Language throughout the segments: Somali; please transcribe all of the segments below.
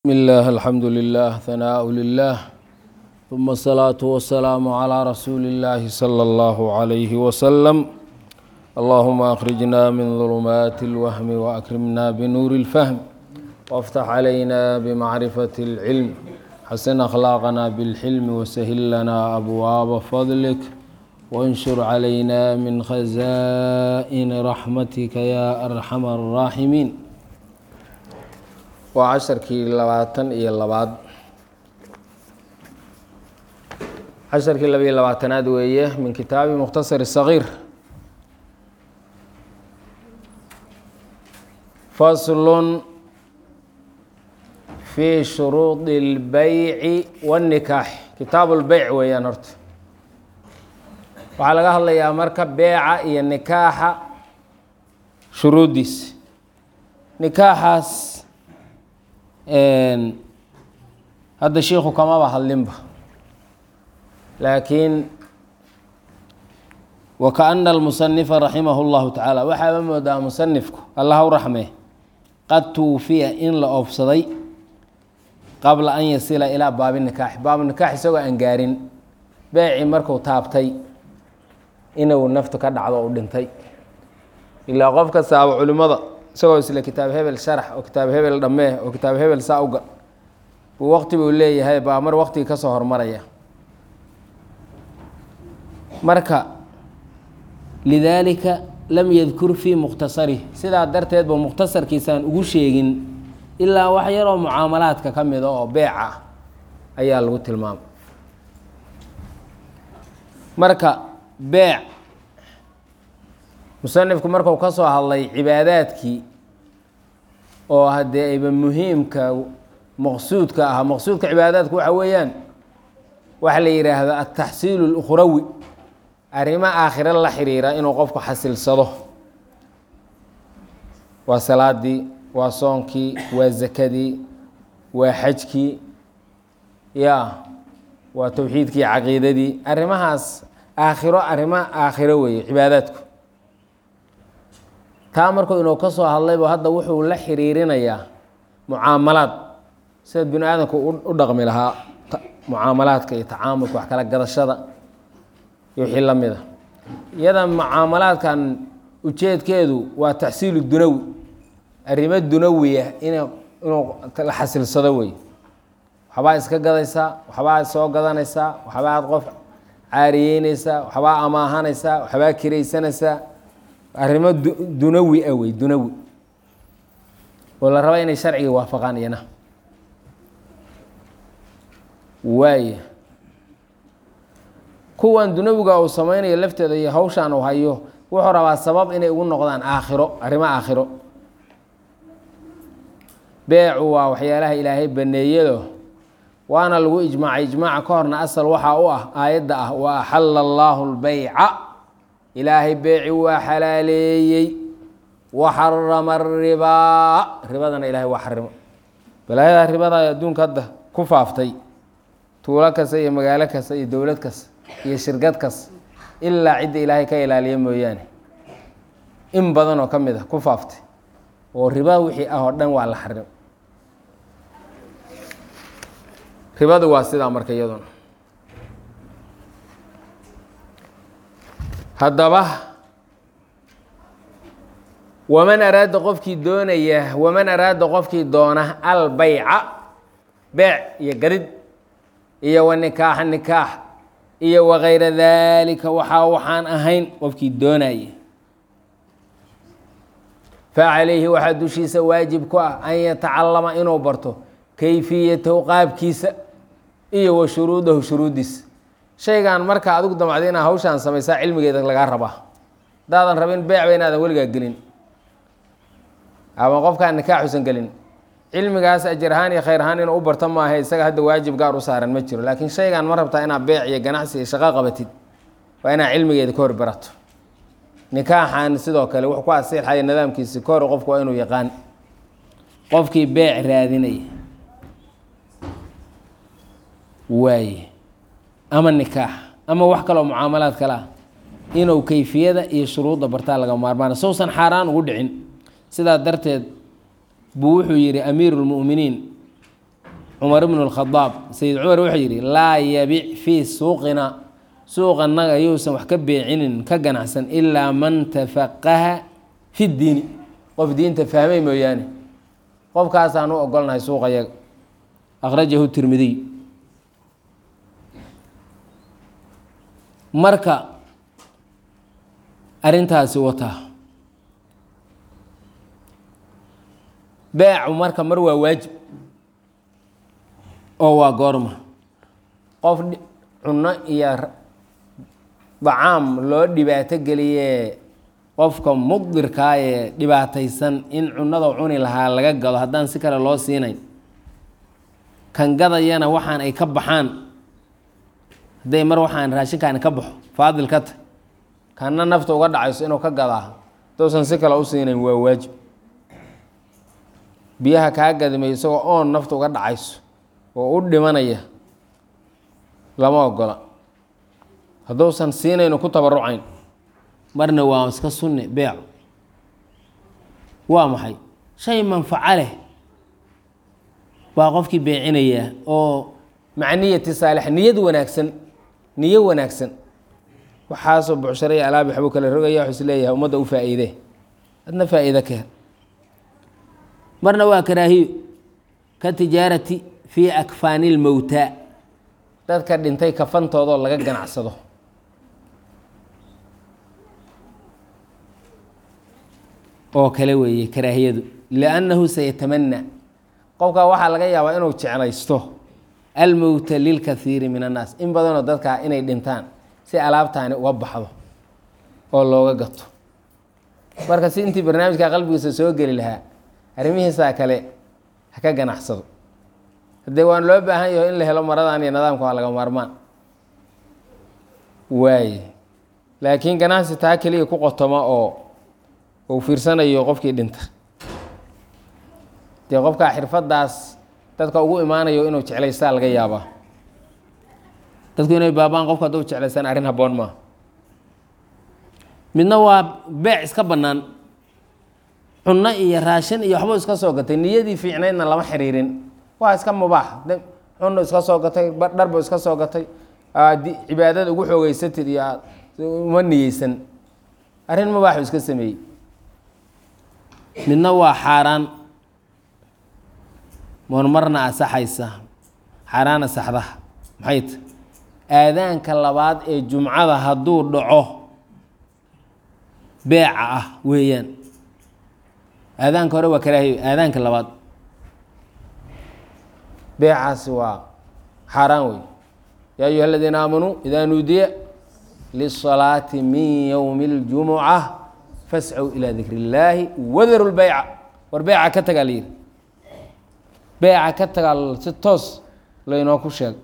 بسم الله الحمد لله ثناء لله ثم الصلاة والسلام على رسول الله صلى الله عليه وسلم اللهم أخرجنا من ظلمات الوهم وأكرمنا بنور الفهم وافتح علينا بمعرفة العلم حسن أخلاقنا بالحلم وسهل لنا أبواب فضلك وانشر علينا من خزائن رحمتك يا أرحم الراحمين waa casharkii labaatan iyo labaad casharkii labayo labaatanaad weeye min kitaabi mukhtasar sagiir faslun fi shuruudi اlbeyci waاnnikaax kitaabu lbeyc weeyaan horta waxaa laga hadlayaa marka beeca iyo nikaaxa shuruuddiis nikaaxaas hadda shiiku kamaba hadlinba laakiin wakaana almusanifa raximah اllahu tacaala waxaaba moodaa musanifku allah u raxmee qad tuufiya in la oofsaday qabla an yasila ilaa baabi nikaax baabu nikaax isagoo aan gaarin beeci marku taabtay inuu naftu ka dhacdo u dhintay ilaa qof kastaaba culimmada isagoo isle kitaab hebel sharax oo kitaab hebel dhammee oo kitaab hebel saa uga buu waqti buu leeyahay baa mar waqtigii ka soo hormaraya marka lidaalika lam yadkur fii mukhtasarih sidaa darteed ba mukhtasarkiisaan ugu sheegin ilaa wax yaroo mucaamalaadka ka mida oo beec ah ayaa lagu tilmaamay marka beec musanifku marku ka soo hadlay cibaadaadkii oo haddee ayba muhiimka maqsuudka ah maqsuudka cibaadaadku waxa weeyaan waxa la yidhaahdo altaxsiilu اlukhrawi arrimo aakhiro la xiriira inuu qofku xasilsado waa salaadii waa soonkii waa zakadii waa xajkii ya waa towxiidkii caqiidadii arrimahaas aakhiro arrimo aakhiro weeye cibaadaadku taa markuu inuu ka soo hadlayba hadda wuxuu la xiriirinayaa mucaamalaad sida bini aadamku u dhaqmi lahaa mucaamalaadka iyo tacaamulka wax kala gadashada iyo wixii la mida iyada mucaamalaadkan ujeedkeedu waa taxsiilu dunawi arrimo dunawiya in inuu la xasilsado wey waxbaa iska gadaysaa waxbaa soo gadanaysaa waxbaad qof caariyeyneysaa waxbaa amaahanaysaa waxbaa kiraysanaysaa arrimo dunawi ah wey dunawi oo la raba inay sharciga waafaqaan iyana waaya kuwan dunawiga uu sameynayo lafteeda iyo hawshaan uu hayo wuxuu rabaa sabab inay ugu noqdaan aakhiro arrimo aakhiro beecu waa waxyaalaha ilaahay baneeyado waana lagu ijmaacay ijmaaca ka horna asal waxaa u ah aayadda ah wa axala allaahu lbeyca ilaahay beeci waa xalaaleeyey waxarama aribaa ribadana ilahay waa xarimo balaayadaa ribada adduunka hadda ku faaftay tuulo kasta iyo magaalo kasta iyo dowlad kasta iyo shirkad kasta ilaa cidda ilaahay ka ilaaliya mooyaane in badan oo ka mid a ku faaftay oo riba wixii ah oo dhan waa la xarimo ribadu waa sidaa marka iyaduna haddaba waman araada qofkii doonaya waman araada qofkii doona albeyca beec iyo gadid iyo wa nikaaxa nikaax iyo wakayra daalika waxaa waxaan ahayn qofkii doonaya facalayhi waxaa dushiisa waajib ku ah an yatacalama inuu barto kayfiyatahu qaabkiisa iyo wa shuruudahu shuruuddiisa shaygan marka adigu damacda inaa hawshaan samaysaa cilmigeeda lagaa rabaa hadaadan rabin beecba inaadan weligaa gelin ama qofkaan nikaaxusan gelin cilmigaas ajar ahaan iyo khayr ahaan inuu u barto maaha isaga hadda waajib gaar u saaran ma jiro laakiin shaygan ma rabtaa inaad beec iyo ganacsi iyo shaqo qabatid waa inaad cilmigeeda ka hor barato nikaaxan sidoo kale wuxuu ku asiixaya nidaamkiisi ka hor qofku waa inuu yaqaan qofkii beec raadinaya waaye ama nikaax ama wax kaloo mucaamalaad kale ah inuu kayfiyada iyo shuruudda bartaa laga maarmaana sousan xaaraan ugu dhicin sidaa darteed buu wuxuu yidhi amiiru lmu'miniin cumar ibnu اlkhadaab sayid cumar wuxuu yidhi laa yabic fii suuqina suuqanaga yuusan wax ka beecinin ka ganacsan ilaa man tafaqaha fi diini qof diinta fahmay mooyaane qofkaasaan u ogolnahay suuqa yaga akhrajahu tirmidiy marka arrintaasi wataa beecu marka mar waa waajib oo waa goorma qof cunno iyo dacaam loo dhibaato geliyee qofka muqdirkaa ee dhibaataysan in cunnada cuni lahaa laga gado haddaan si kale loo siinayn kan gadayana waxaan ay ka baxaan hadday mar waxaan raashinkaani ka baxo faadil ka tah kanna nafta uga dhacayso inuu ka gadaa hadousan si kale u siinayn waa waajib biyaha kaa gadimay isagoo oon nafta uga dhacayso oo u dhimanaya lama ogola hadduusan siinayno ku tabarucayn marna waa iska sunne beecu waa maxay shay manfaco leh baa qofkii beecinayaa oo maca niyati saalix niyad wanaagsan niyo wanaagsan waxaasoo bucshara iyo alaabi waxbuu kala rogaya waxuu is leeyahay ummadda u faa'iidee adna faa'iide ka hel marna waa karaahiyo ka tijaarati fii akfaani lmowtaa dadka dhintay kafantoodoo laga ganacsado oo kale weeye karaahiyadu liannahu sayatamanaa qofkaa waxaa laga yaabaa inuu jeclaysto almowta lilkathiiri min annaas in badanoo dadkaa inay dhintaan si alaabtaani uga baxdo oo looga gato marka si intii barnaamijka qalbigiisa soo geli lahaa arrimihiisaa kale ha ka ganacsado haddee waan loo baahan yaho in la helo maradan iyo nidaamka waa laga maarmaan waaye laakiin ganacsi taa keliya ku qotoma oo uu fiirsanayo qofkii dhinta dee qofkaa xirfadaas dadka ugu imaanayo inuu jeclaystaa laga yaabaa dadku inay baabaan qofka hadduu jeclaystaan arrin habboon maa midna waa beec iska bannaan cunno iyo raashin iyo waxbuu iska soo gatay niyadii fiicnaydna lama xiriirin waa iska mubaax cunno iska soo gatay dharbu iska soo gatay cibaadada ugu xoogeysatid iyo uma niyeysan arrin mubaaxu iska sameeyey midna waa xaaraan marmarna asaxaysa xaaraan asaxdaha maxay ta aadaanka labaad ee jumcada hadduu dhaco beeca ah weeyaan aadaanka hore waa karaahiyo aadaanka labaad beecaasi waa xaaraan wey yaa ayuha aladiina aamanuu idaa nuudiya lisalaati min yowmi اljumuca fascow ilaa dikri اllaahi wadaru lbeyca war beeca ka tagaa layidhi beeca ka tagaa si toos laynoo ku sheeg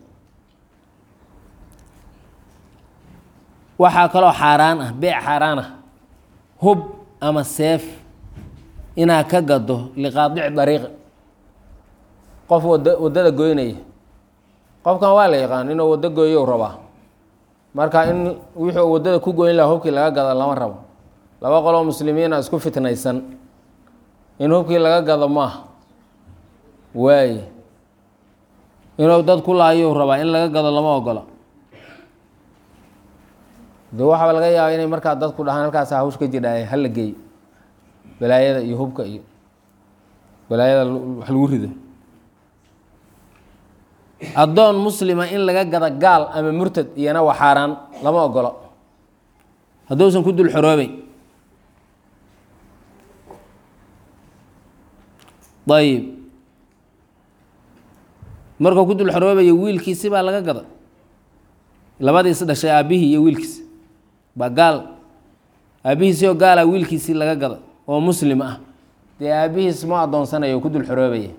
waxaa kaloo xaaraan ah beec xaaraan ah hub ama seef inaad ka gado liqaadici dariiqi qof wada waddada goynaya qofkan waa la yaqaan inuu waddo gooyo rabaa marka in wixii uu waddada ku goyn laha hubkii laga gado lama rabo laba qoloo muslimiina isku fitnaysan in hubkii laga gado maaha waaye inuu dad ku laayuu rabaa in laga gado lama ogola de waxaa laga yaaba inay markaa dadku dhahaan halkaas hawsh ka jidhaaye hala geeyo balaayada iyo hubka iyo balaayada wax lagu rido addoon muslima in laga gado gaal ama murtad iyana waa xaaraan lama ogolo hadduusan ku dul xoroobeyn ayib markuu ku dul xoroobayo wiilkiisi baa laga gada labadiis dhashay aabbihii iyo wiilkiisi baa gaal aabbihiisioo gaala wiilkiisii laga gada oo muslim ah dee aabbihiis ma addoonsanayo oo ku dul xoroobaya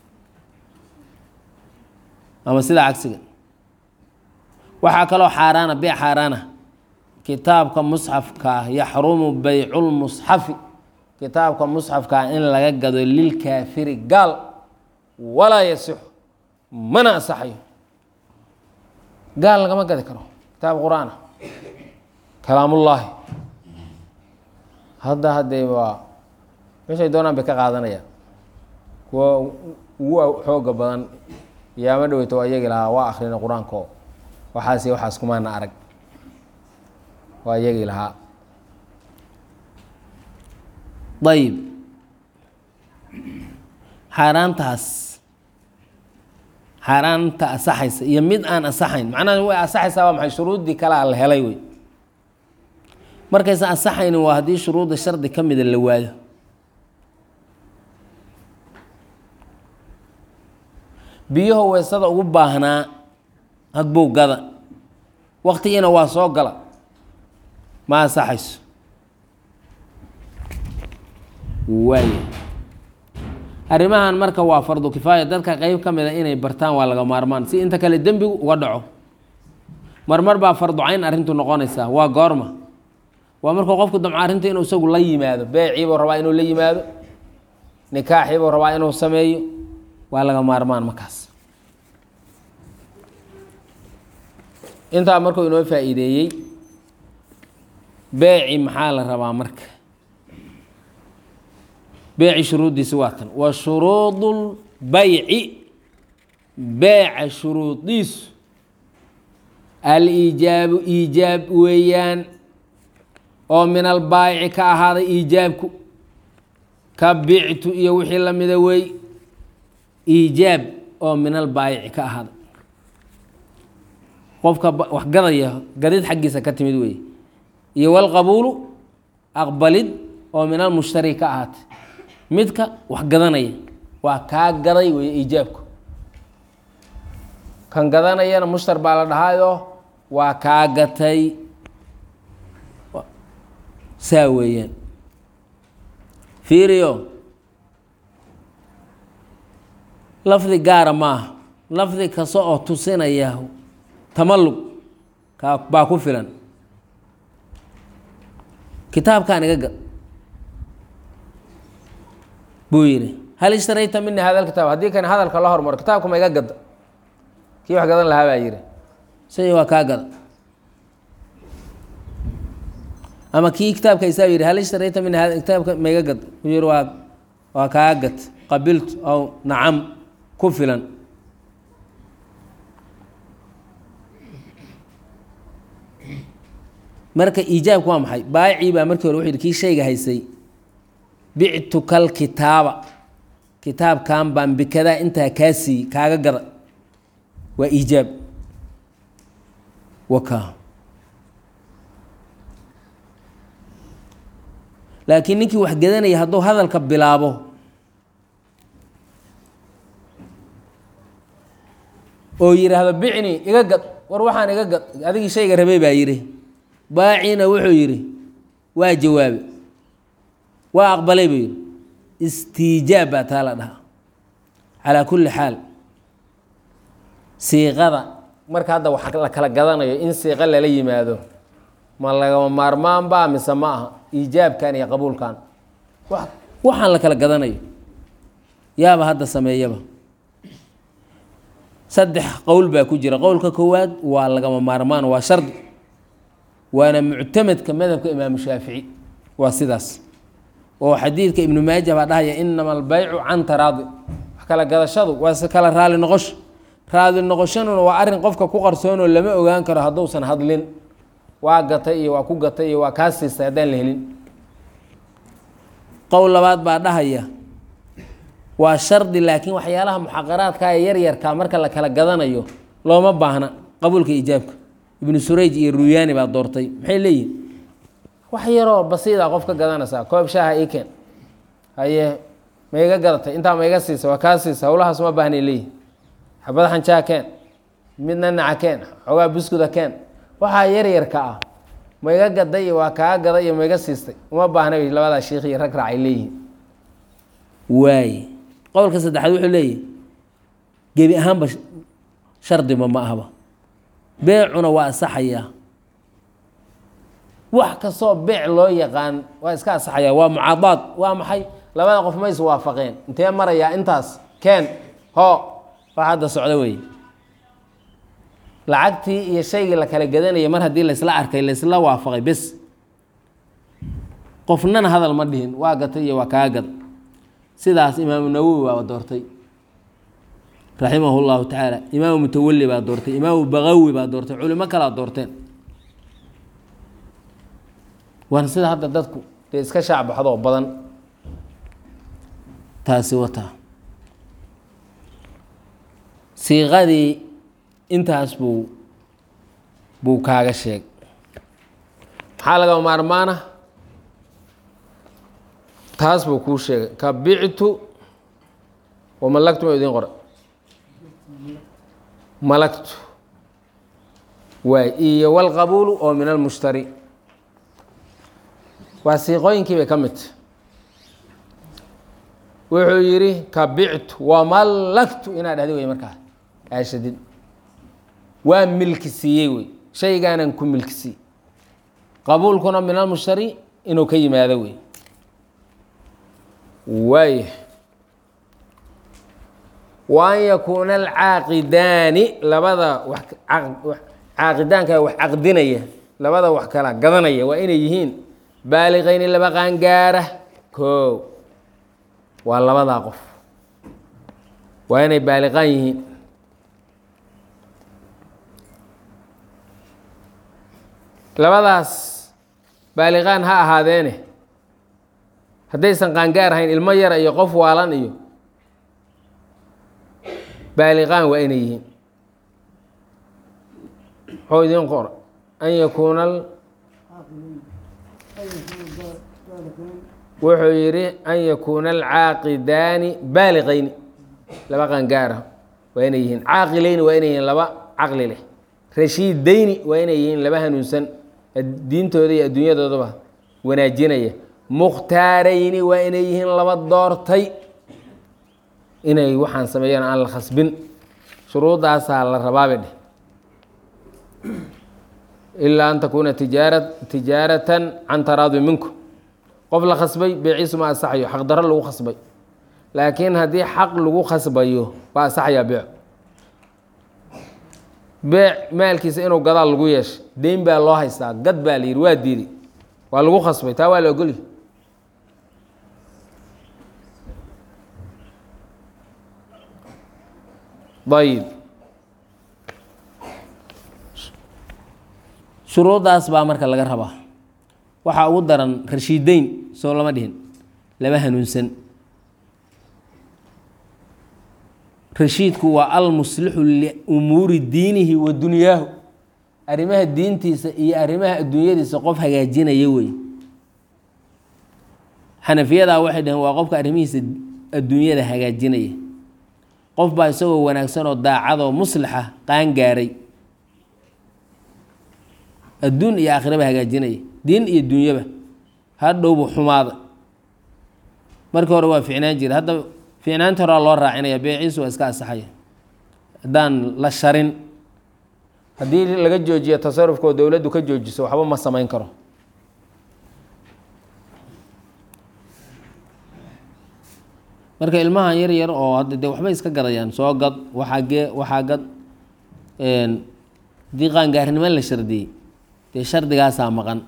ama sidaa cagsiga waxaa kaloo xaaraana beec xaaraana kitaabka musxafka ah yaxrumu beyculmusxafi kitaabka musxafka ah in laga gado lilkaafiri gaal walaa yasixu mana asaxayo gaal lagama gadi karo kitaab qur-aan ah kalaamullaahi hadda haddee waa meeshay doonaan bay ka qaadanayaan kuwa ugu xooga badan yaama dhoweyto waa iyagi lahaa waa akhrina qur-aanko waxaas iyo waxaas kumaana arag waa iyagii lahaa ayib xaaraantaas xaaraanta asaxaysa iyo mid aan asaxayn macnaha way asaxaysaa waa maxay shuruuddii kalea la helay wey markaysan asaxaynin waa haddii shuruudda shardi ka mida la waayo biyaho weysada ugu baahnaa hadbow gada waktigiina waa soo gala ma asaxayso waaya arrimahan marka waa fardu kifaaya dadka qeyb ka mida inay bartaan waa laga maarmaan si inta kale dembigu uga dhaco marmar baa fardu cayn arrintu noqonaysaa waa goorma waa markuu qofku damco arrinta inuu isagu la yimaado beeciibuu rabaa inuu la yimaado nikaaxiibuu rabaa inuu sameeyo waa laga maarmaan markaas intaa markuu inoo faa'iideeyey beeci maxaa la rabaa marka beeci shuruuddiisi waa tan wa shuruudu lbayci beeca shuruudiisu al-iijaabu iijaab weeyaan oo min albaayici ka ahaaday iijaabku ka bictu iyo wixii lamida wey iijaab oo min albaayici ka ahaaday qofka wax gadaya gadid xaggiisa ka timid wey iyo walqabuulu aqbalid oo min almushtari ka ahaatay midka wax gadanaya waa kaa gaday wey iijaabku kan gadanayana mushtar baa la dhahaayo waa kaa gatay saa weeyaan fiiriyo lafdi gaara maaha lafdi kasta oo tusinaya tamallug kaa baa ku filan kitaabkaan iga gad buu yidhi hal ishtarayta mini hada kitaab haddii kan hadalka la hormaro kitaabka ma iga gadda kii wax gadan lahaa baa yidhi say waa kaa gada ama kii kitaabka isaa yidhi hal ishtarayta mini hada kitaabka ma iga gad buu yidhi waa waa kaa gad qabiltu aw nacam ku filan marka iijaabku waa maxay baayicii baa markii hore wuxuu yidhi kii shayga haysay bictuka alkitaaba kitaabkan baan bikadaa intaa kaa siiyey kaaga gada waa iijaab waka laakiin ninkii wax gadanaya hadduu hadalka bilaabo oo yidhaahdo bicni iga gad war waxaan iga gad adigii shayga rabay baa yidhi baacina wuxuu yidhi waa jawaabe waa aqbalay buu yidhi istiijaab baa taa la dhahaa calaa kulli xaal siiqada marka hadda wax la kala gadanayo in siiqo lala yimaado ma lagama maarmaan baa mise ma aha iijaabkan iyo qabuulkan wa waxaan la kala gadanayo yaaba hadda sameeyaba saddex qowl baa ku jira qowlka koowaad waa lagama maarmaan waa shardi waana muctamadka madhabka imaamu shaafici waa sidaas oo xadiidka ibnu maaja baa dhahaya inama albaycu can taraadi wax kala gadashadu waa si kala raali noqosho raali noqoshaduna waa arrin qofka ku qarsoonoo lama ogaan karo hadduusan hadlin waa gatay iyo waa ku gatay iyo waa kaa siistay haddaan la helin qowl labaad baa dhahaya waa shardi laakiin waxyaalaha muxaqaraadka ee yaryarka marka la kala gadanayo looma baahna qabuulka iijaabka ibnu surayj iyo ruyaani baa doortay maxay leeyihin wax yaroo basiida qof ka gadanaysaa koob shaaha ii keen haye ma iga gadatay intaa ma iga siisa waa kaa siisa howlahaas ma baahnay leeyihin xabad xanjaa keen midna naca keen xoogaa buskuda keen waxaa yaryarka ah ma iga gaday iyo waa kaa gaday iyo ma iga siistay uma baahna bay labadaa shiikh iyo rag raacay leeyihin waaye qowlka saddexaad wuxuu leeyahy gebi ahaanba shardiba ma ahba beecuna waa asaxayaa wax kastoo beec loo yaqaan waa iska asaxayaa waa mucaadaad waa maxay labada qof ma is waafaqeen intee marayaa intaas keen hoo wax hadda socdo wey lacagtii iyo shaygii la kala gadanaya mar haddii laysla arkay laysla waafaqay bes qofnana hadal ma dhihin waa gatay iyo waa kaa gad sidaas imaamu nawowi waa doortay raximah llahu tacaala imaamu mutawali baa doortay imaamu bagawi baa doortay culimo kalaa doorteen waana sida hadda dadku dee iska shaacbaxdoo badan taasi wataa siiqadii intaas buu buu kaaga sheeg maxaa laga maarmaana taas buu kuu sheegay ka bictu wamalagtu ma idiin qora malagtu waay iyo walqabuulu oo min almushtari waa siiqooyinkii bay ka midta wuxuu yidhi ka bictu wamallagtu inaad dhahdi wey markaa aashadid waa milki siiyey wey shaygaanan ku milki siiyey qabuulkuna min almushtari inuu ka yimaado wey waaya wa an yakuuna alcaaqidaani labada wax caaqidaanka wax caqdinaya labada wax kala gadanaya waa inay yihiin baaliqayni laba qaangaara koow waa labadaa qof waa inay baaliqaan yihiin labadaas baaliqaan ha ahaadeene haddaysan qaangaar ahayn ilmo yara iyo qof waalan iyo baaliqaan waa inay yihiin muxuu idiin qora an yakuuna wuxuu yidhi an yakuuna alcaaqidaani baaliqayni laba qaangaara waa inay yihiin caaqilayni waa inay yihiin laba caqli leh rashiidayni waa inay yihiin laba hanuunsan diintooda iyo adduunyadoodaba wanaajinaya mukhtaarayni waa inay yihiin laba doortay inay waxaan sameeyaan aan la khasbin shuruudaasaa la rabaabe dheh ilaa an takuuna tijaara tijaaratan can taraadi minkum qof la khasbay beeciisu ma asaxayo xaq daro lagu khasbay laakiin haddii xaq lagu khasbayo waa asaxayaa beec beec maalkiisa inuu gadaal lagu yeeshay deyn baa loo haystaa gad baa la yidhi waa diiday waa lagu khasbay taa waa la ogolyi ayib shuruuddaas baa marka laga rabaa waxaa ugu daran rashiideyn soo lama dhihin lama hanuunsan rashiidku waa almuslixu liumuuri diinihi wa dunyaahu arrimaha diintiisa iyo arrimaha adduunyadiisa qof hagaajinaya wey xanafiyadaa waxay dhaheen waa qofka arrimihiisa adduunyada hagaajinaya qof baa isagoo wanaagsan oo daacadoo muslixa qaangaaray adduun iyo aakhiraba hagaajinaya diin iyo dunyaba hadhowbu xumaada markii hore waa ficnaan jira hadda ficnaanta horaa loo raacinaya beeciisu waa iska asaxaya haddaan la sharin haddii laga joojiyo tasarufkoo dowladdu ka joojiso waxba ma samayn karo marka ilmahan yar yar oo hadda dee waxbay iska gadayaan soo gad waxaa gee waxaa gad haddii qaangaarnimo la shardiyey dee shardigaasaa maqan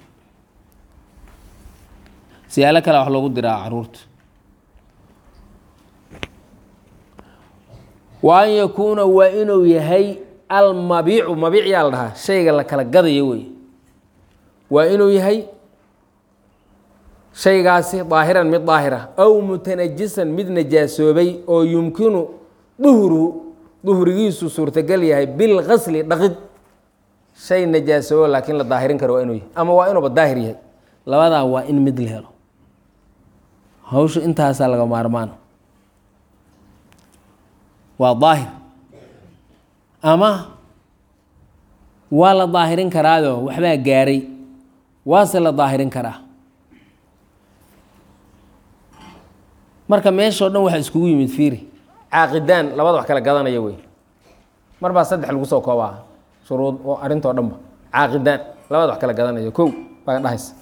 siyaalo kale wax loogu diraa caruurta wa an yakuuna waa inuu yahay almabiicu mabiic yaa la dhahaa shayga la kala gadayo wey waa inuu yahay shaygaasi daahiran mid daahira aw mutanajisan mid najaasoobay oo yumkinu duhruhu duhrigiisu suurtagal yahay bilkasli dhaqid shay najaasoobo laakiin la daahirin karo waa inuu yahay ama waa inuuba daahir yahay labadaa waa in mid la helo hawsha intaasaa laga maarmaana waa daahir ama waa la daahirin karaayoo waxbaa gaaray waase la daahirin karaa marka meeshao dhan waxaa iskugu yimid fiiri caaqidaan labada wax kala gadanaya wey mar baa saddex lagu soo koobaa shuruud oo arrintoo dhanba caaqidaan labada wax kala gadanaya kow baa dhahaysa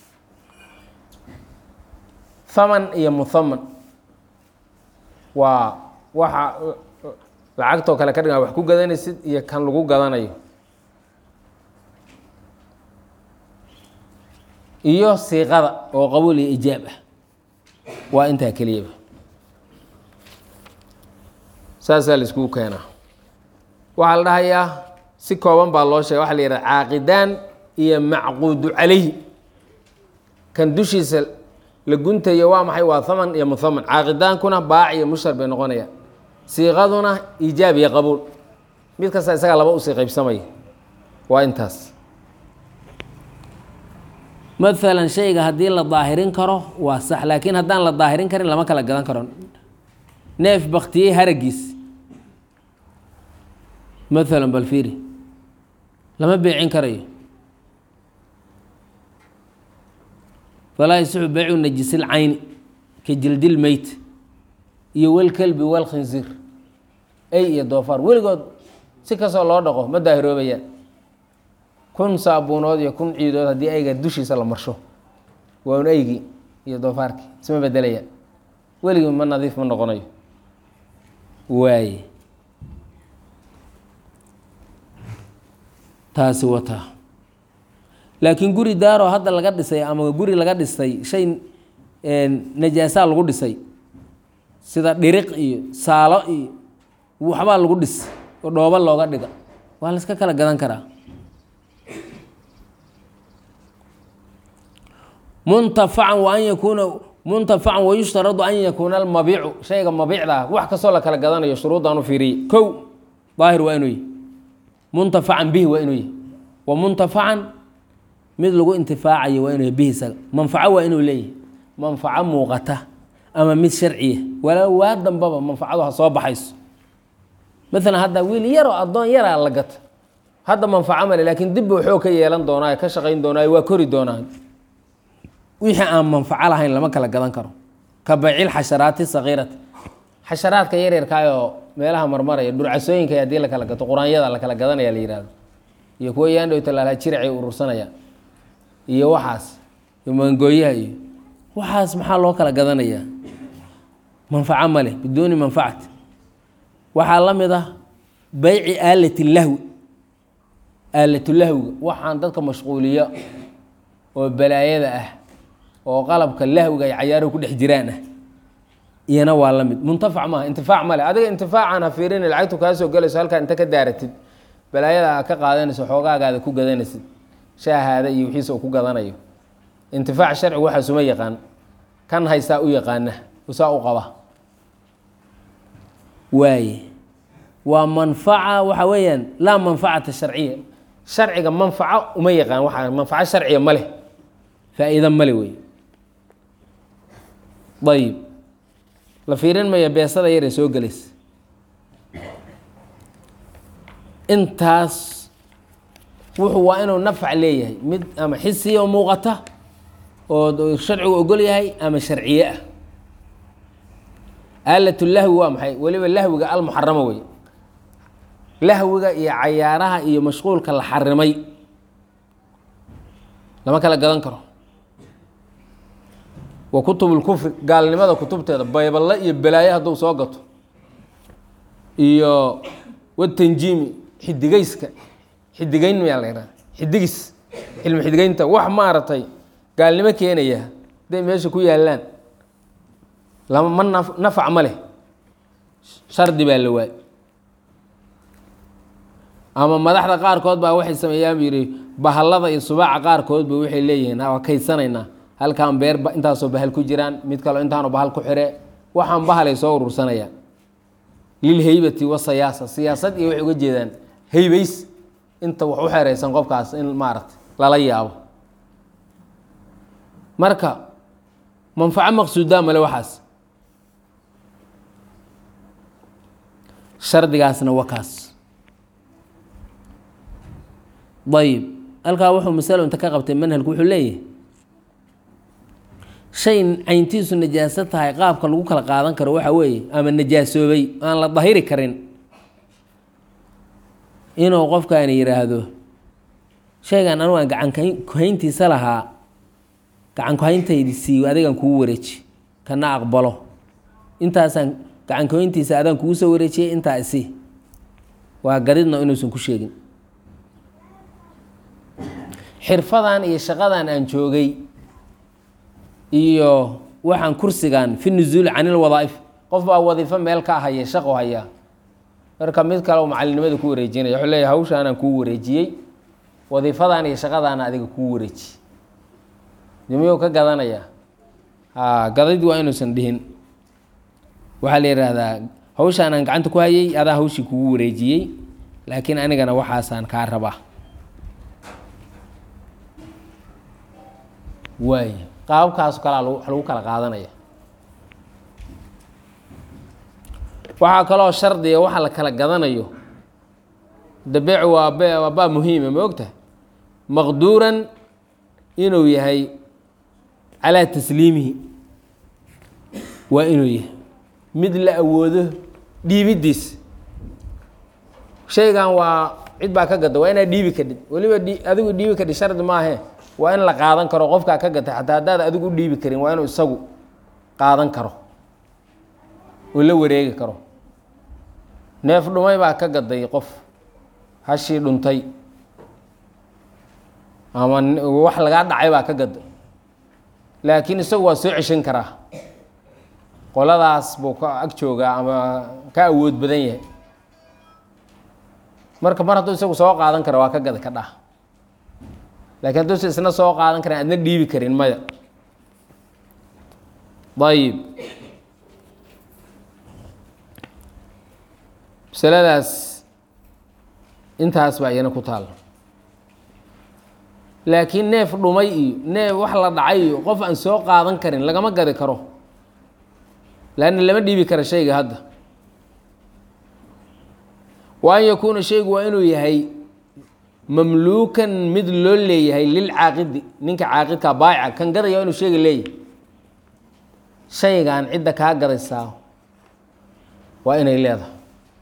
haman iyo muhaman waa waxa lacagtoo kale ka dhigaa wax ku gadanaysid iyo kan lagu gadanayo iyo siiqada oo qabuul iyo ijaab ah waa intaa keliyaba saasaa la iskugu keenaa waxaa la dhahayaa si kooban baa loo sheega waxa la yidhaha caaqidaan iyo macquudu calayhi kan dushiisa la guntayo waa maxay waa haman iyo muhaman caaqidaankuna baac iyo mushtar bay noqonayaan siiqaduna iijaab iyo qabuul mid kasta isagaa laba usii qaybsamaya waa intaas maalan shayga haddii la daahirin karo waa sax laakiin haddaan la daahirin karin lama kala gadan karo neef baktiyey haragiis maalan bal fiiri lama beecin karayo falaa yasixu beycu najisil cayni ka jildil meyt iyo walkelbi walkhinsiir ey iyo doofaar weligood si kastoo loo dhaqo ma daahiroobayaan kun saabuunood iyo kun ciidood haddii ayga dushiisa la marsho waa un eygii iyo doofaarkii isma bedelayaan weligii ma nadiif ma noqonayo waaye taasi wataa laakiin guri daaroo hadda laga dhisay ama guri laga dhisay shay najaasaa lagu dhisay sida dhiriq iyo saalo iyo waxbaa lagu dhis oo dhoobo looga dhiga waa la iska kala gadan karaa muntafacan wa an yakuuna muntafacan wayushtaradu an yakuuna almabiicu shayga mabiicda ah wax kastoo la kala gadanayo shuruuddaan u fiiriyey kow daahir waa inuu yahy muntafacan bihi waa inuu yahy wa muntafacan mid lagu intifaacayo waa inuu yahy bihi isaga manfaco waa inuu leeyahay manfaco muuqata ama mid sharciya walaa waa dambaba manfacadu ha soo baxayso maalan hadda wiil yaroo addoon yaraa la gata hadda manfaco male laakiin dibba waxoo ka yeelan doonaayo ka shaqayn doonaayo waa kori doonaayo wixii aan manfaco lahayn lama kala gadan karo ka baycil xasharaati sakiirati xasharaadka yaryarkaayoo meelaha marmaraya dhurcasooyinka haddii la kala gato quraanyada la kala gadanaya la yihahdo iyo kuwa yaandhow talaalaha jiracay urursanayaan iyo waxaas iyo mangooyaha iyo waxaas maxaa loo kala gadanayaa manfaco male biduuni manfacati waxaa la mid ah bayci aalati lahwi aalatulahwiga waxaan dadka mashquuliyo oo balaayada ah oo qalabka lahwiga ay cayaaruhu ku dhex jiraan ah iyana waa la mid muntafac maaha intifaac male adiga intifaacan ha fiirini lacagtu kaa soo gelayso halkaa inta ka daaratid balaayada aa ka qaadanayso xoogaagaada ku gadanaysid shaahaada iyo wixiisa uu ku gadanayo intifaac sharcigu waxaas uma yaqaan kan haystaa u yaqaana usaa u qaba waaye waa manfaca waxa weeyaan laa manfacata sharciya sharciga manfaco uma yaqaan waa manfaco sharciya ma leh faa-iida male wey ayib la fiirin maya beesada yar ee soo gelaysa intaas wuxuu waa inuu nafc leeyahay mid ama xisiya oo muuqata oo sharcigu ogol yahay ama sharciye ah aalat lahwi waa maxay weliba lahwiga almuxarama wey lahwiga iyo cayaaraha iyo mashquulka la xarimay lama kala gadan karo wa kutub lkufri gaalnimada kutubteeda bayballe iyo balaaye hadduu soo gato iyo watanjiimi xidigeyska xidigeyn mayaa la yidhaha xidigis cilmi xidigeynta wax maaragtay gaalnimo keenaya hadday meesha ku yaallaan lama ma naf nafac ma leh shardi baa la waay ama madaxda qaarkood baa waxay sameeyaan bu yidhi bahallada iyo subaaca qaarkoodba waxay leeyihiin waa kaysanaynaa halkaan beer intaasoo bahal ku jiraan mid kaleo intaanu bahal ku xire waxaan bahalay soo urursanayaan lilheybati wasayaasa siyaasad iyo waxay uga jeedaan heybays inta wax u xereysan qofkaas in maaragta lala yaabo marka manfaco maqsuudaa male waxaas shardigaasna waa kaas ayib halkaa wuxuu masalo inta ka qabtay manhalku wuxuu leeyahay shay cayntiisu najaaso tahay qaabka lagu kala qaadan karo waxa weeye ama najaasoobay aan la dahiri karin inuu qofkaani yidhaahdo shaygan anugu aan gacan kuhayntiisa lahaa gacan kuhayntaydi siiyo adigan kugu wareeji kana aqbalo intaasaan gacan kuhayntiisa adaan kugu soo wareejiyay intaa isi waa gadidna inuusan ku sheegin xirfadan iyo shaqadan aan joogay iyo waxaan kursigan fi nuzuuli can ilwadaa'if qof baa wadiifo meel ka haya shaqo hayaa marka mid kale macalinimada ku wareejinaya wuxuu leeyahy hawshaanaan kuu wareejiyey wadiifadan iyo shaqadaana adiga kuu wareeji miyuu ka gadanayaa a gadid waa inuusan dhihin waxaa la yidhaahdaa hawshaanaan gacanta ku hayay adaa hawshii kugu wareejiyey laakiin anigana waxaasaan kaa rabaa waay qaababkaas kalaa wax lagu kala qaadanaya waxaa kaloo shardiga waxa la kala gadanayo dabeec waa be waa baa muhiima ma ogtahay maqduuran inuu yahay calaa tasliimihi waa inuu yahay mid la awoodo dhiibiddiis shaygan waa cid baa ka gada waa inaad dhiibi kadhid weliba dhi adigu dhiibi kadhid shardi maahe waa in la qaadan karo qofkaa ka gatay xataa haddaad adigu u dhiibi karin waa inuu isagu qaadan karo oo la wareegi karo neef dhumay baa ka gaday qof hashii dhuntay ama wax lagaa dhacay baa ka gaday laakiin isagu waa soo ceshan karaa qoladaas buu ka ag joogaa ama ka awood badan yahay marka mar hadduu isagu soo qaadan karo waa ka gada ka dhah laakiin hadduusa isna soo qaadan karin adna dhiibi karin maya ayib masaladaas intaas baa iyana ku taal laakiin neef dhumay iyo neef wax la dhacay iyo qof aan soo qaadan karin lagama gadi karo laanna lama dhiibi kara shayga hadda wa an yakuuna shaygu waa inuu yahay mamluukan mid loo leeyahay lilcaaqidi ninka caaqidka baayica kan gadaya waa inuu shayga leeyahay shaygan cidda kaa gadaysaa waa inay leedahay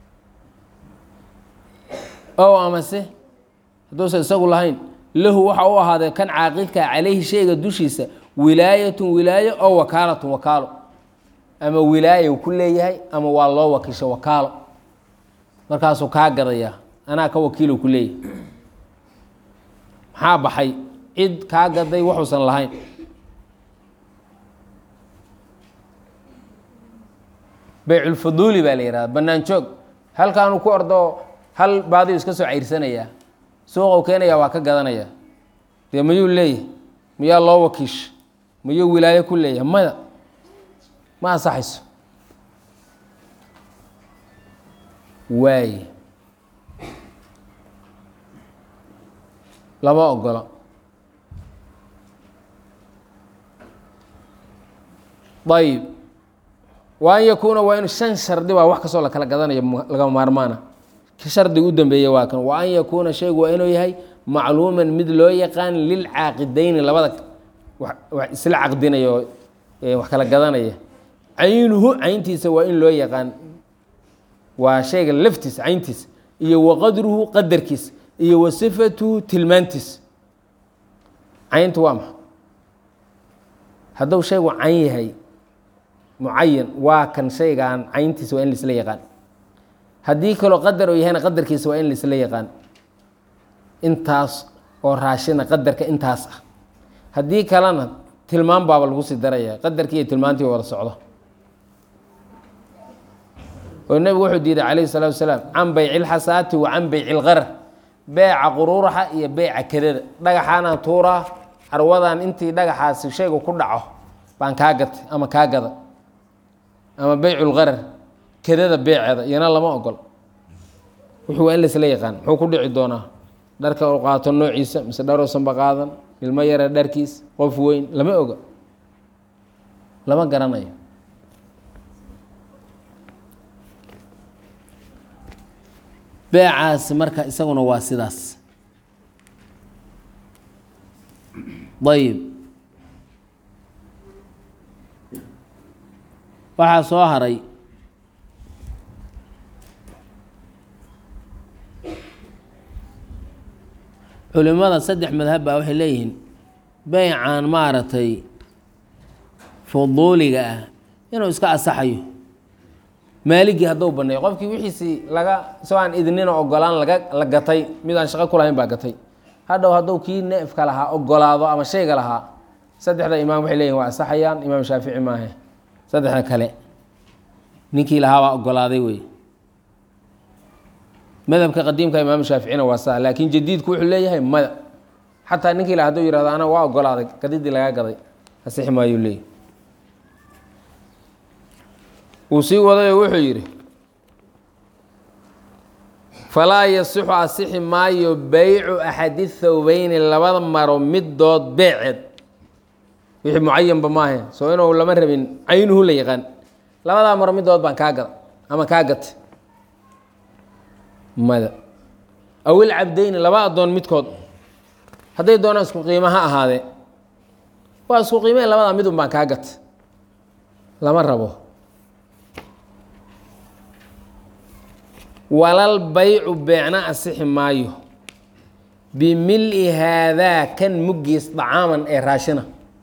ow amase hadduusan isagu lahayn lahu waxa u ahaadee kan caaqidka calayhi shayga dushiisa wilaayatun wilaayo oo wakaalatun wakaalo ama wilaayo ku leeyahay ama waa loo wakiisha wakaalo markaasuu kaa gadayaa anaa ka wakiilo ku leeyahay maxaa baxay cid kaa gaday waxuusan lahayn beyculfuduuli baa la yihahda bannaan joog halkaanu ku ordo hal baadiyu iska soo cayrsanayaa suuqou keenaya waa ka gadanaya dee mayuu leeyahay miyaa loo wakiisha mayuu wilaayo ku leeyahay maya ma ansaxayso waaye lama ogola ayib wa an yakuuna waa inu shan shardi baa wax kastoo la kala gadanayo lagama maarmaana shardiga u dambeeya waa kan wa an yakuuna shaygu waa inuu yahay macluuman mid loo yaqaan lilcaaqidayni labada wax isla caqdinayo wax kala gadanaya caynuhu cayntiisa waa in loo yaqaan waa shayga laftiisa cayntiisa iyo wa qadruhu qadarkiisa iyo wa sifatuhu tilmaantiisa cayntu waa maxa hadduu shaygu cayn yahay mucayan waa kan shaygan cayntiisa waa in laisla yaqaan haddii kaloo qadar oo yahayna qadarkiisa waa in laisla yaqaan intaas oo raashina qadarka intaas ah haddii kalena tilmaan baaba lagu sii daraya qadarkii iyo tilmaantii wada socdo oo nebigu wuxuu diiday calayhi salaatu wasalaam can bayci ilxasaati wa can bayci ilqarar beeca quruuraxa iyo beeca kedada dhagaxaanaan tuuraa carwadan intii dhagaxaasi shaygu ku dhaco baan kaa gatay ama kaa gada ama beyculqarar kedada beeceeda iyana lama ogol wuxuu waa in laisla yaqaan muxuu ku dhici doonaa dharka u qaato noociisa mise dharuusanba qaadan ilmo yara dharkiis qof weyn lama oga lama garanayo beecaasi marka isaguna waa sidaas ayib waxaa soo haray culimada saddex madhab baa waxay leeyihiin beycan maaragtay fuduuliga ah inuu iska asaxayo maaligii hadduu baneeyo qofkii wixiisii laga soo aan idnina ogolaan laga la gatay mid aan shaqo ku lahayn baa gatay hadhow hadduu kii neefka lahaa ogolaado ama shayga lahaa saddexda imaam waxay leeyihin waa asaxayaan imaam shaafici maahe saddexda kale ninkii lahaa baa ogolaaday wey madhabka qadiimka imaam shaaficina waa saa laakiin jadiidku wuxuu leeyahay mada xataa ninkii la haduu yihahdo ana waa ogolaaday gadidii lagaa gaday asixi maayuu leeyahy wuu sii wadayoo wuxuu yidhi falaa yasixu asixi maayo beycu axadi thawbeyni labada maro midood beeceed wixii mucayanba maahe soo inuu lama rabin caynuhu la yaqaan labadaa maro midood baan kaa gada ama kaa gata mada awil cabdeyni laba addoon midkood hadday doonaan isku qiimo ha ahaadee waa isku qiimeen labadaa midun baan kaa gata lama rabo walal baycu beecna asixi maayo bimili haadaa kan muggiis dacaaman ee raashina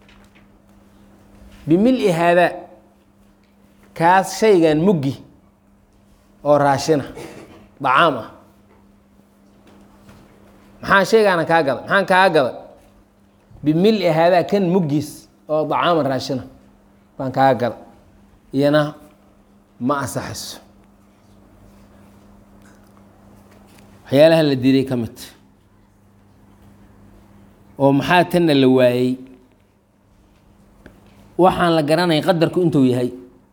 bimili haadaa kaas shaygan muggi oo raashina dacaam ah maxaa shaygaana kaa gada maxaan kaa gada bimili haadaa kan muggiis oo dacaaman raashina baan kaa gada iyana ma asaxayso waxyaalaha la diiday ka mid oo maxaa tanna la waayey waxaan la garanay qadarku intuu yahay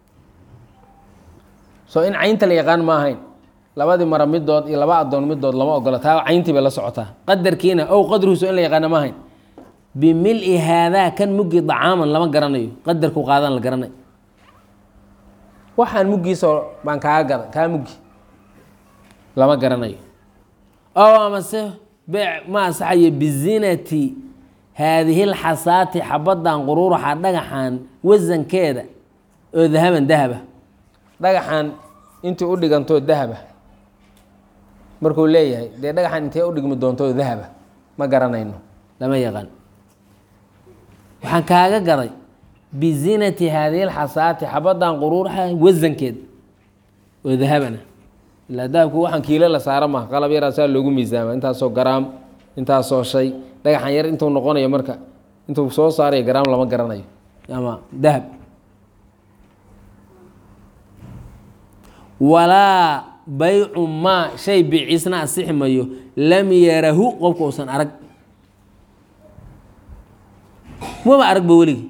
soo in caynta la yaqaan ma ahayn labadii mara midood iyo laba addoon midood lama ogola taa cayntii bay la socotaa qadarkiina ow qadruhuso in la yaqaana ma ahayn bimili haadaa kan muggi dacaaman lama garanayo qadarku qaadan la garanay waxaan muggiisoo baan kaaga gada kaa muggi lama garanayo ow amase beec ma ansaxayo bizinati haadihi lxasaati xabaddan quruuraxa dhagaxan wasankeeda oo dahaban dahaba dhagaxan intii u dhigantoo dahaba markuu leeyahay dee dhagaxan intee u dhigmi doontoo dahaba ma garanayno lama yaqaan waxaan kaaga gaday bizinati haadihi lxasaati xabaddan quruuraxa wasankeeda oo dahabana ilaa dahabku waxaan kiilo la saara maha qalab yaraasaa loogu miisaama intaasoo garaam intaasoo shay dhagaxan yar intuu noqonayo marka intuu soo saarayo garaam lama garanayo ama dahab walaa baycu maa shay biciisna asixi mayo lam yarahu qofka uusan arag maba arag ba weligi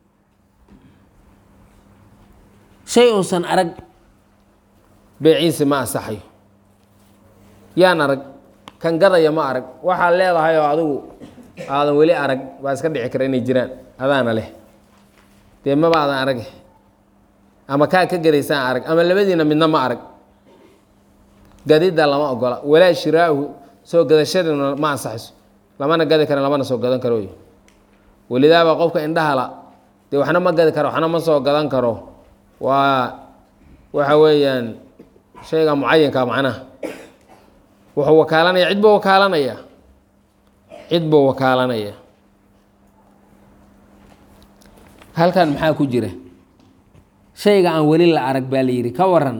shay uusan arag beeciisi ma asaxayo yaan arag kan gadaya ma arag waxaad leedahay oo adigu aadan weli arag baa iska dhici kara inay jiraan adaana leh dee maba aadan arag ama kaa ka gadaysaan arag ama labadiina midna ma arag gadidda lama ogola walaa shiraahu soo gadashaduna ma ansaxayso lamana gadi kara lamana soo gadan karo welidaaba qofka indhahala dee waxna ma gadi karo waxna ma soo gadan karo waa waxa weeyaan shayga mucayanka macnaha wuxuu wakaalanaya cid buu wakaalanaya cid buu wakaalanaya halkan maxaa ku jira shayga aan weli la arag baa la yidhi ka waran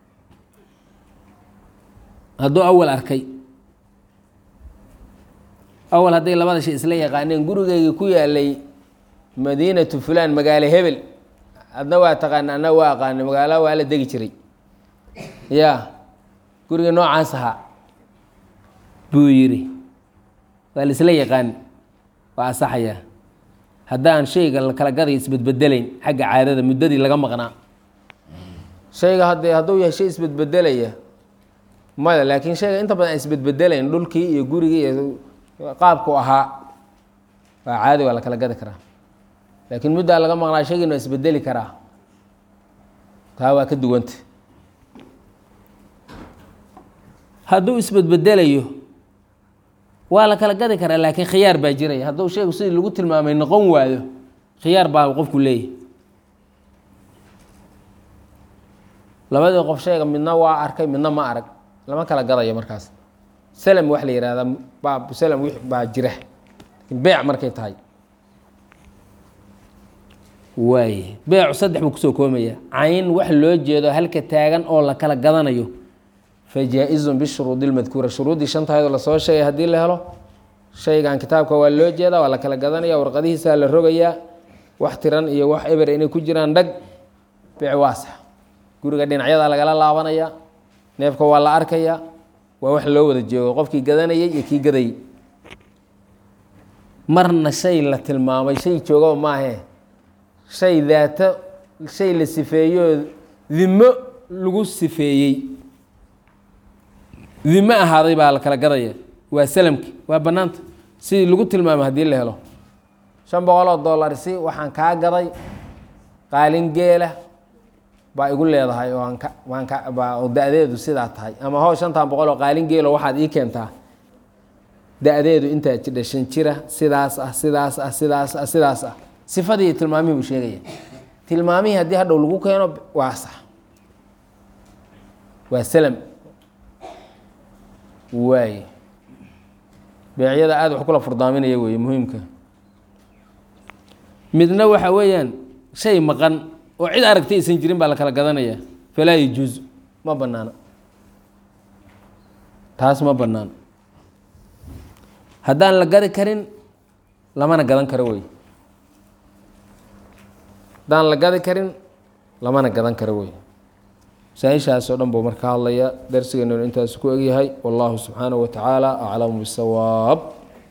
hadduu awal arkay awal hadday labada shay isla yaqaaneen gurigeygii ku yaalay madiinatu fulaan magaalo hebel adna waa taqaana adna waa aqaana magaalo waa la degi jiray ya guriga noocaas ahaa buu yidhi waa la isla yaqaan waa asaxaya haddaan shayga la kala gaday isbedbedelayn xagga caadada muddadii laga maqnaa shayga haddee hadduu yahay shay isbedbedelaya maya laakiin shayga inta badan aan isbedbedelayn dhulkii iyo gurigii iyo qaabku ahaa waa caadi waa la kala gadi karaa laakiin muddaa laga maqnaa shaygiina waa isbedeli karaa taa waa ka duwanta hadduu isbedbedelayo waa la kala gadi karaa laakiin khiyaar baa jiraya hadduu shaygu sidii lagu tilmaamay noqon waayo khiyaar baa qofku leeyahy labadii qof shayga midna waa arkay midna ma arag lama kala gadayo markaas selm wax la yihahdaa baab selm w baa jira beec markay tahay waay beecu saddex buu kusoo koomaya cayn wax loo jeedo halka taagan oo la kala gadanayo fa jaa-izun bishuruudi lmadkuura shuruuddii shantahaydoo lasoo sheegay haddii la helo shaygan kitaabka waa loo jeedaa waa la kala gadanaya warqadihiisaa la rogayaa wax tiran iyo wax eber inay ku jiraan dhag beec waasax guriga dhinacyadaa lagala laabanaya neefka waa la arkayaa waa wax loo wada joogo qofkii gadanayay iyo kii gadayay marna shay la tilmaamay shay joogaba maahe shay daato shay la sifeeyoo dimo lagu sifeeyey dimo ahaaday baa la kala gadaya waa salamki waa bannaanta sidii lagu tilmaamay haddii la helo shan boqol oo dollar si waxaan kaa gaday qaalin geela baa igu leedahay oo aan ka waan ka baa oo da-deedu sidaa tahay ama hoo shantan boqol oo qaalin geelo waxaad ii keentaa da-deedu intaa jidha shan jira sidaas ah sidaas ah sidaas ah sidaas ah sifadii tilmaamihii buu sheegaya tilmaamihii haddii hadhow lagu keeno waa sax waa salam waay beecyada aada wax kula furdaaminaya weeye muhiimka midna waxa weeyaan shay maqan oo cid aragtay aysan jirin baa la kala gadanaya falaa yajuuz ma banaana taas ma banaano haddaan la gadi karin lamana gadan karo wey haddaan la gadi karin lamana gadan karo wey masaaishaas oo dhan buu marka hadlaya darsigeennuna intaas ku egyahay wallahu subxaanaه wa tacaala aclamu bisawaab